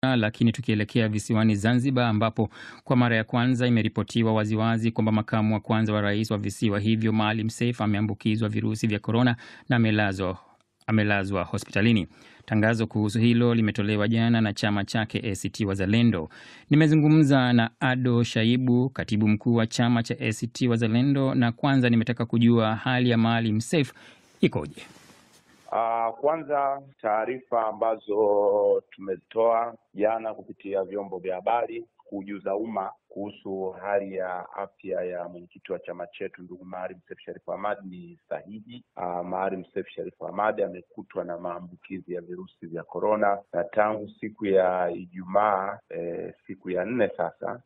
Lakini tukielekea visiwani Zanzibar, ambapo kwa mara ya kwanza imeripotiwa waziwazi kwamba makamu wa kwanza wa rais wa visiwa hivyo Maalim Seif ameambukizwa virusi vya korona na amelazwa amelazwa hospitalini. Tangazo kuhusu hilo limetolewa jana na chama chake ACT Wazalendo. Nimezungumza na Ado Shaibu, katibu mkuu wa chama cha ACT Wazalendo, na kwanza nimetaka kujua hali ya Maalim Seif ikoje. Uh, kwanza taarifa ambazo tumezitoa jana kupitia vyombo vya habari kujuza umma kuhusu hali ya afya ya mwenyekiti wa chama chetu ndugu Maalim Seif Sharif Hamad ni sahihi. Uh, Maalim Seif Sharif Hamad amekutwa na maambukizi ya virusi vya korona na tangu siku ya Ijumaa eh, siku ya nne sasa,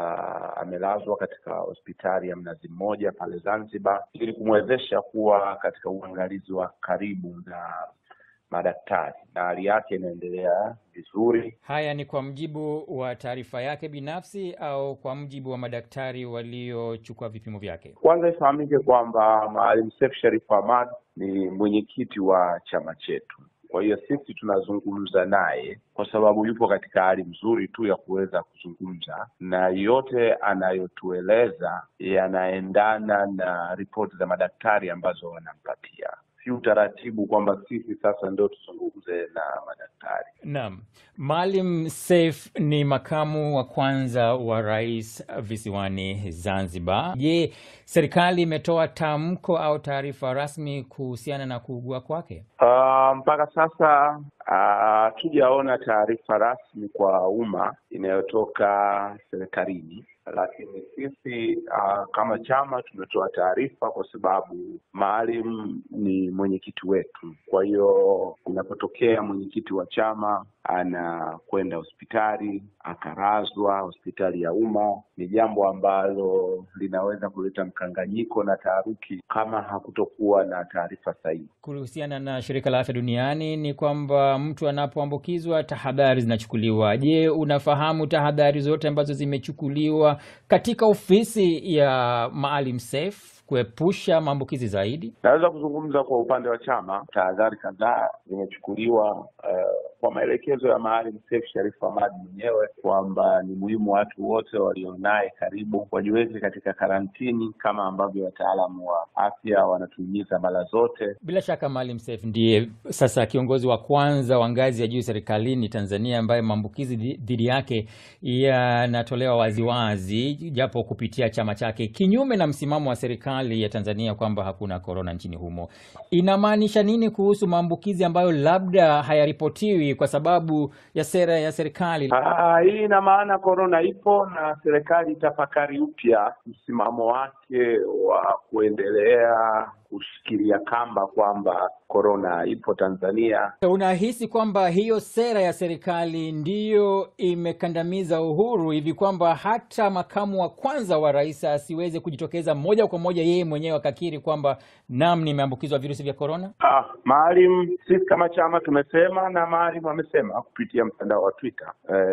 uh, amelazwa katika hospitali ya Mnazi Mmoja pale Zanzibar ili kumwezesha kuwa katika uangalizi wa karibu na madaktari na hali yake inaendelea vizuri. Haya ni kwa mjibu wa taarifa yake binafsi au kwa mjibu wa madaktari waliochukua vipimo vyake? Kwanza ifahamike kwamba Maalim Seif Sharif Hamad ni mwenyekiti wa chama chetu, kwa hiyo sisi tunazungumza naye kwa sababu yupo katika hali nzuri tu ya kuweza kuzungumza, na yote anayotueleza yanaendana na ripoti za madaktari ambazo wanampatia si utaratibu kwamba sisi sasa ndio tuzungumze na madaktari. Naam, Maalim Seif ni makamu wa kwanza wa rais visiwani Zanzibar. Je, serikali imetoa tamko au taarifa rasmi kuhusiana na kuugua kwake? Uh, mpaka sasa hatujaona uh, taarifa rasmi kwa umma inayotoka serikalini lakini sisi uh, kama chama tumetoa taarifa kwa sababu Maalim ni mwenyekiti wetu. Kwa hiyo inapotokea mwenyekiti wa chama anakwenda hospitali akarazwa hospitali ya umma, ni jambo ambalo linaweza kuleta mkanganyiko na taharuki kama hakutokuwa na taarifa sahihi. Kuhusiana na shirika la afya duniani ni kwamba mtu anapoambukizwa tahadhari zinachukuliwa. Je, unafahamu tahadhari zote ambazo zimechukuliwa katika ofisi ya Maalim Seif kuepusha maambukizi zaidi? Naweza kuzungumza kwa upande wa chama, tahadhari kadhaa zimechukuliwa uh, kwa maelekezo ya Maalim Seif Sharif Hamad mwenyewe kwamba ni muhimu watu wote walionaye karibu wajiweke katika karantini kama ambavyo wataalamu wa afya wanatuhimiza mara zote. Bila shaka Maalim Seif ndiye sasa kiongozi wa kwanza wa ngazi ya juu serikalini Tanzania ambaye maambukizi dhidi yake yanatolewa waziwazi, japo kupitia chama chake, kinyume na msimamo wa serikali ya Tanzania kwamba hakuna korona nchini humo. Inamaanisha nini kuhusu maambukizi ambayo labda hayaripotiwi kwa sababu ya sera ya serikali? Ah, hii ina maana korona ipo na serikali itafakari upya msimamo wake wa kuendelea kushikilia kamba kwamba korona ipo Tanzania. Unahisi kwamba hiyo sera ya serikali ndiyo imekandamiza uhuru hivi kwamba hata makamu wa kwanza wa rais asiweze kujitokeza moja kwa moja yeye mwenyewe akakiri kwamba nam, nimeambukizwa virusi vya korona? Ah, Maalim, sisi kama chama tumesema na Maalim amesema kupitia mtandao wa Twitter.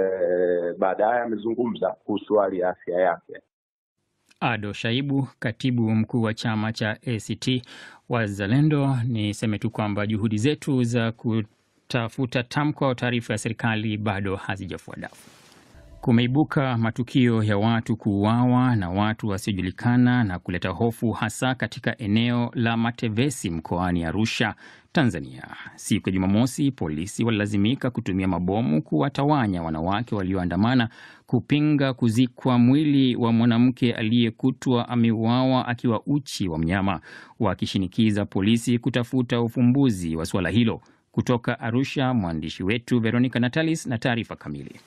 Eh, baadaye amezungumza kuhusu hali ya afya yake. Ado Shaibu, katibu mkuu wa chama cha ACT Wazalendo. Niseme tu kwamba juhudi zetu za kutafuta tamko au taarifa ya serikali bado hazijafua dafu. Kumeibuka matukio ya watu kuuawa na watu wasiojulikana na kuleta hofu hasa katika eneo la Matevesi mkoani Arusha, Tanzania. Siku ya Jumamosi, polisi walilazimika kutumia mabomu kuwatawanya wanawake walioandamana kupinga kuzikwa mwili wa mwanamke aliyekutwa ameuawa akiwa uchi wa mnyama, wakishinikiza polisi kutafuta ufumbuzi wa suala hilo. Kutoka Arusha, mwandishi wetu Veronica Natalis na taarifa kamili.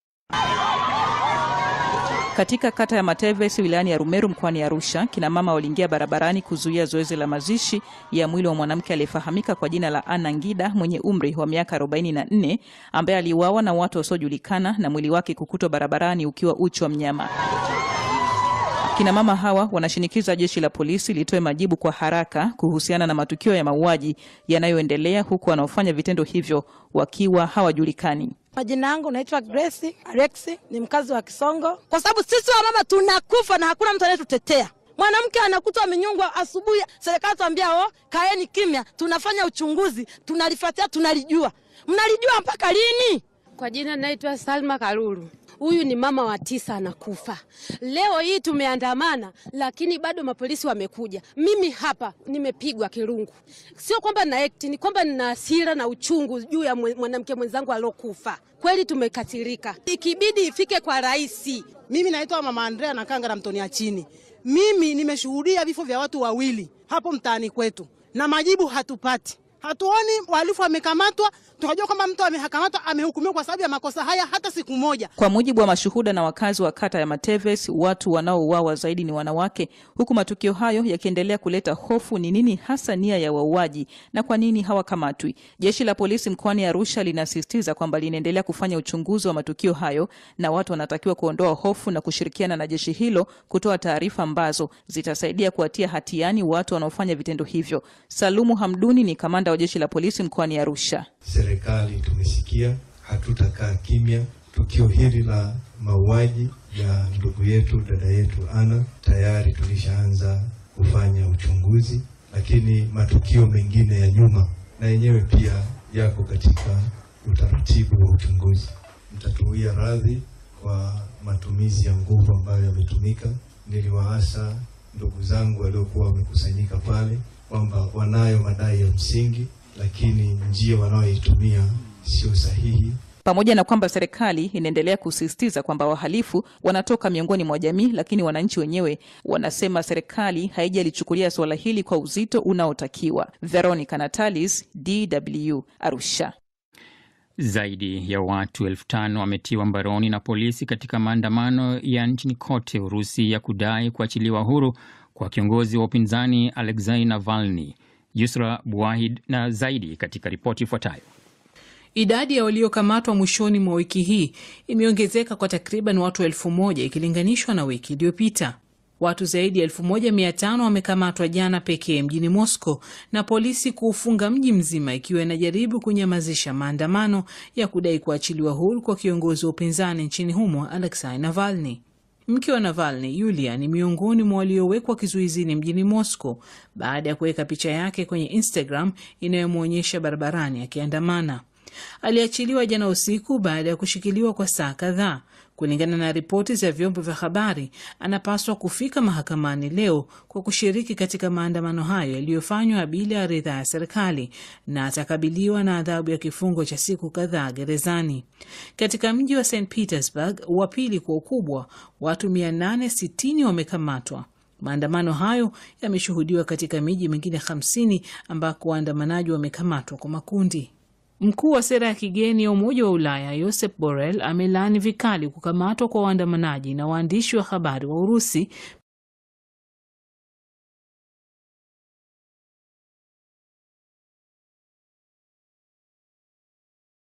Katika kata ya Matevesi wilayani ya Rumeru mkoani Arusha, kina mama waliingia barabarani kuzuia zoezi la mazishi ya mwili wa mwanamke aliyefahamika kwa jina la Anna Ngida mwenye umri wa miaka 44 ambaye aliuawa na watu wasiojulikana na mwili wake kukutwa barabarani ukiwa uchi wa mnyama. Kina mama hawa wanashinikiza jeshi la polisi litoe majibu kwa haraka kuhusiana na matukio ya mauaji yanayoendelea huku wanaofanya vitendo hivyo wakiwa hawajulikani. Majina yangu naitwa Grace Alexi, ni mkazi wa Kisongo. Kwa sababu sisi wa mama tunakufa na hakuna mtu anayetutetea. Mwanamke anakutwa amenyongwa asubuhi, serikali tuambia oh, kaeni kimya, tunafanya uchunguzi, tunalifuatia, tunalijua. Mnalijua mpaka lini? Kwa jina naitwa Salma Karuru. Huyu ni mama wa tisa anakufa. Leo hii tumeandamana, lakini bado mapolisi wamekuja. Mimi hapa nimepigwa kirungu, sio kwamba na act, ni kwamba nina hasira na uchungu juu ya mwanamke mwenzangu aliokufa. Kweli tumekatirika, ikibidi ifike kwa rais. Mimi naitwa mama Andrea na Kanga na Mtonia chini. Mimi nimeshuhudia vifo vya watu wawili hapo mtaani kwetu na majibu hatupati. Hatuoni wahalifu wamekamatwa, tukajua kwamba mtu amekamatwa amehukumiwa kwa sababu ya makosa haya hata siku moja. Kwa mujibu wa mashuhuda na wakazi wa kata ya Mateves, watu wanaouawa zaidi ni wanawake, huku matukio hayo yakiendelea kuleta hofu. Ni nini hasa nia ya wauaji na kwa nini hawakamatwi? Jeshi la polisi mkoani Arusha linasisitiza kwamba linaendelea kufanya uchunguzi wa matukio hayo na watu wanatakiwa kuondoa hofu na kushirikiana na jeshi hilo kutoa taarifa ambazo zitasaidia kuwatia hatiani watu wanaofanya vitendo hivyo. Salumu Hamduni ni kamanda wa jeshi la polisi mkoani Arusha. Serikali tumesikia, hatutakaa kimya. Tukio hili la mauaji ya ndugu yetu dada yetu Ana, tayari tulishaanza kufanya uchunguzi, lakini matukio mengine ya nyuma na yenyewe pia yako katika utaratibu wa uchunguzi. Mtatuia radhi kwa matumizi ya nguvu ambayo yametumika. Niliwaasa ndugu zangu waliokuwa wamekusanyika pale kwamba wanayo madai ya msingi, lakini njia wanayoitumia sio sahihi. Pamoja na kwamba serikali inaendelea kusisitiza kwamba wahalifu wanatoka miongoni mwa jamii, lakini wananchi wenyewe wanasema serikali haijalichukulia suala hili kwa uzito unaotakiwa. Veronica Natalis, DW, Arusha. Zaidi ya watu elfu tano wametiwa mbaroni na polisi katika maandamano ya nchini kote Urusi ya kudai kuachiliwa huru kwa kiongozi wa upinzani Alexei Navalny. Yusra Buahid na zaidi katika ripoti ifuatayo. Idadi ya waliokamatwa mwishoni mwa wiki hii imeongezeka kwa takriban watu elfu moja ikilinganishwa na wiki iliyopita. Watu zaidi ya elfu moja mia tano wamekamatwa jana pekee mjini Moscow na polisi kuufunga mji mzima ikiwa inajaribu kunyamazisha maandamano ya kudai kuachiliwa huru kwa kiongozi wa upinzani nchini humo Alexei Navalny. Mke wa Navalny, Yulia, ni miongoni mwa waliowekwa kizuizini mjini Moscow baada ya kuweka picha yake kwenye Instagram inayomwonyesha barabarani akiandamana. Aliachiliwa jana usiku baada ya kushikiliwa kwa saa kadhaa. Kulingana na ripoti za vyombo vya habari, anapaswa kufika mahakamani leo kwa kushiriki katika maandamano hayo yaliyofanywa bila ya ridhaa ya serikali na atakabiliwa na adhabu ya kifungo cha siku kadhaa gerezani. Katika mji wa St Petersburg, wa pili kwa ukubwa, watu 860 wamekamatwa. Maandamano hayo yameshuhudiwa katika miji mingine 50 ambako waandamanaji wamekamatwa kwa makundi. Mkuu wa sera ya kigeni ya Umoja wa Ulaya Josep Borrell amelaani vikali kukamatwa kwa waandamanaji na waandishi wa habari wa Urusi